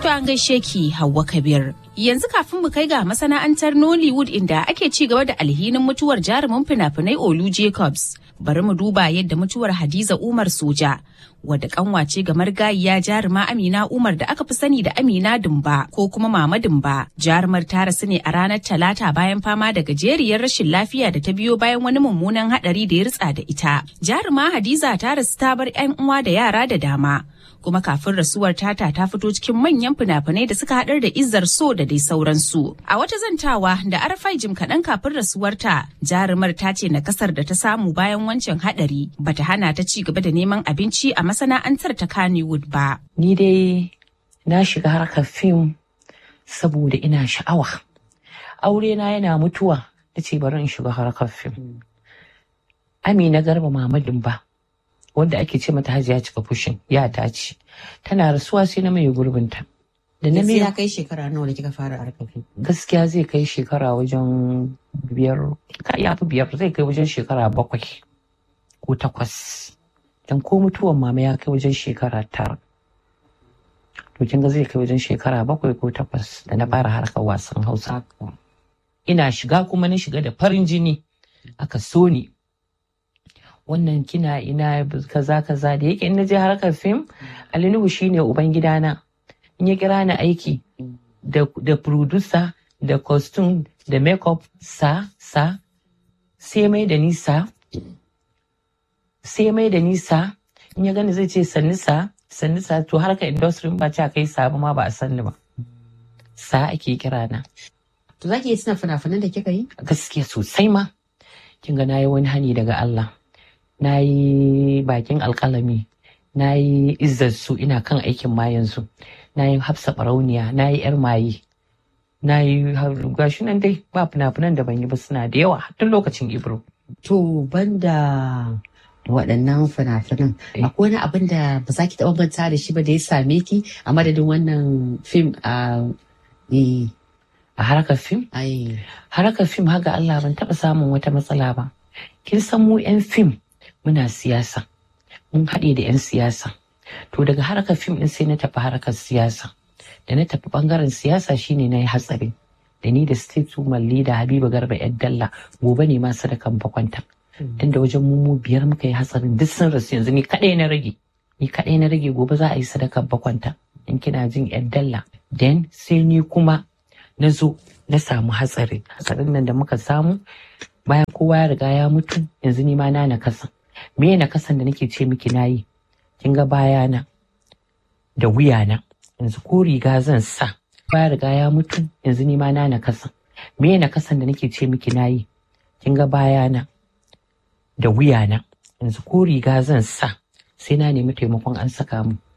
an gaishe ki Hauwa Kabir. Yanzu kafin mu kai ga masana'antar Nollywood inda ake ci gaba da alhinin mutuwar jarumin fina-finai Olu Jacobs. Bari mu duba yadda mutuwar Hadiza Umar Soja, wadda kanwace ga margayiya jaruma Amina Umar da aka fi sani da Amina Dumba ko kuma Mama Dumba. Jarumar ta rasu ne a ranar Talata bayan fama da gajeriyar rashin lafiya da ta biyo bayan wani mummunan hadari da ya ritsa da ita. Jaruma Hadiza ta rasu ta bar 'yan uwa da yara da dama. kuma kafin rasuwar tata ta fito cikin manyan fina-finai da suka haɗar da izzar so da dai sauransu. A wata zantawa da arafai jim kaɗan kafin rasuwarta jarumar ta ce na kasar da ta samu bayan wancan haɗari bata hana ta ci gaba da neman abinci a masana'antar ta Kannywood ba. Ni dai na shiga harkar fim saboda ina sha'awa. Aure na yana mutuwa ta ce bari in shiga harkar fim. Amina Garba Mamadin ba. wanda ake ce mata hajiya cika fushin ya ta ce tana rasuwa sai na mai gurbinta da na ya kai shekara nawa da kika fara harkar gaskiya zai kai shekara wajen biyar ya fi biyar zai kai wajen shekara bakwai ko takwas dan ko mutuwan mama ya kai wajen shekara tara to kin ga zai kai wajen shekara bakwai ko takwas da na fara harkar wasan hausa ina shiga kuma na shiga da farin jini aka so ni wannan kina ina kaza kaza da yake in na je harkar fim alinuhu shine uban gidana in ya kira ni aiki da da producer da costume da makeup sa sa sai mai da nisa sai mai da nisa in ya gani zai ce sanni sa sanni sa to harkar industry ba ce kai sa ma ba a sanni ba sa ake kira na to zaki yi suna fina-finan da kika yi gaskiya sosai ma kin ga nayi wani hani daga Allah na yi bakin alkalami na yi su ina kan aikin ma yanzu na yi hafsa barauniya na yi yar maye na yi gashi nan dai ba fina-finan da ban yi ba suna da yawa tun lokacin ibro to banda waɗannan fina-finan akwai wani abin da ba za ki taɓa manta da shi ba da ya same ki a madadin wannan fim a a harkar fim harkar fim haga Allah ban taɓa samun wata matsala ba kin san mu 'yan fim muna siyasa mun haɗe da 'yan siyasa to daga harkar fim ɗin sai na tafi harkar siyasa da na tafi ɓangaren siyasa shine na yi hatsari da ni da state woman leader habiba garba yan dalla gobe ne ma sadakan bakwanta tun da wajen mu biyar muka yi hatsarin duk sun rasu yanzu ni kaɗai na rage ni kaɗai na rage gobe za a yi sadakan bakwanta in kina jin yan dalla then sai ni kuma na zo na samu hatsari hatsarin nan da muka samu bayan kowa ya riga ya mutu yanzu ni ma na nakasa me na kasan da nake ce miki nayi kin ga bayana da wuyana yanzu ko riga zan sa baya riga ya mutu yanzu ni ma na nakasa me na kasan da nake ce miki nayi kin ga bayana da wuyana yanzu ko riga zan sa sai na nemi taimakon an saka mu